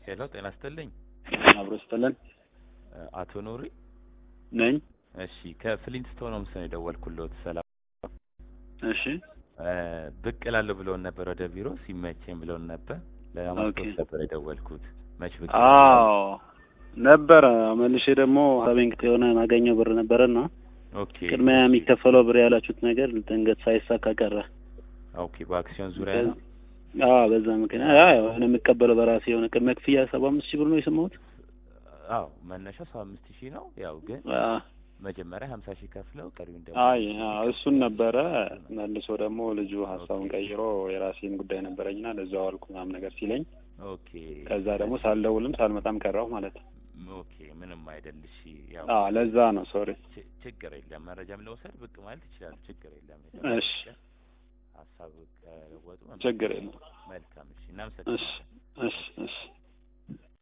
ሄሎ ጤና ይስጥልኝ። አብሮ ስጥልን አቶ ኑሪ ነኝ። እሺ ከፍሊንትስቶን ሆምስ ነው የደወልኩልዎት። ሰላም እሺ ብቅ እላለሁ ብለውን ነበር ወደ ቢሮ ሲመቸኝ ብለውን ነበር። ለማስታወስ ኦኬ። ነበር የደወልኩት። መች ብቅ አዎ ነበረ። መልሼ ደግሞ ሀቤንክ የሆነ ማገኘው ብር ነበረና ኦኬ ቅድሚያ የሚከፈለው ብር ያላችሁት ነገር ድንገት ሳይሳካ ቀረ። ኦኬ በአክሲዮን ዙሪያ ነው። አዎ በዛ ምክንያት አዎ የሆነ የምቀበለው በራሴ የሆነ ቅድመ ክፍያ ሰባ አምስት ሺህ ብር ነው የሰማሁት። አዎ መነሻው ሰባ አምስት ሺህ ነው። ያው ግን አዎ መጀመሪያ ሀምሳ ሺህ ከፍለው ቀሪውን ደግሞ አይ አዎ እሱን ነበረ። መልሶ ደግሞ ልጁ ሀሳቡን ቀይሮ የራሴን ጉዳይ ነበረኝና ለዛው አልኩ ምናምን ነገር ሲለኝ ኦኬ ከዛ ደግሞ ሳልደውልም ሳልመጣም ቀረሁ ማለት ነው። ኦኬ ምንም አይደል። እሺ ያው አዎ ለዛ ነው ሶሪ። ች- ችግር የለም። መረጃም ለውሰድ ብቅ ማለት ይችላሉ። ችግር የለም። እሺ ሀሳብ ከለወጡ ችግር የለም። መልካም። እሺ እሺ እናመሰግናለን። እሺ እሺ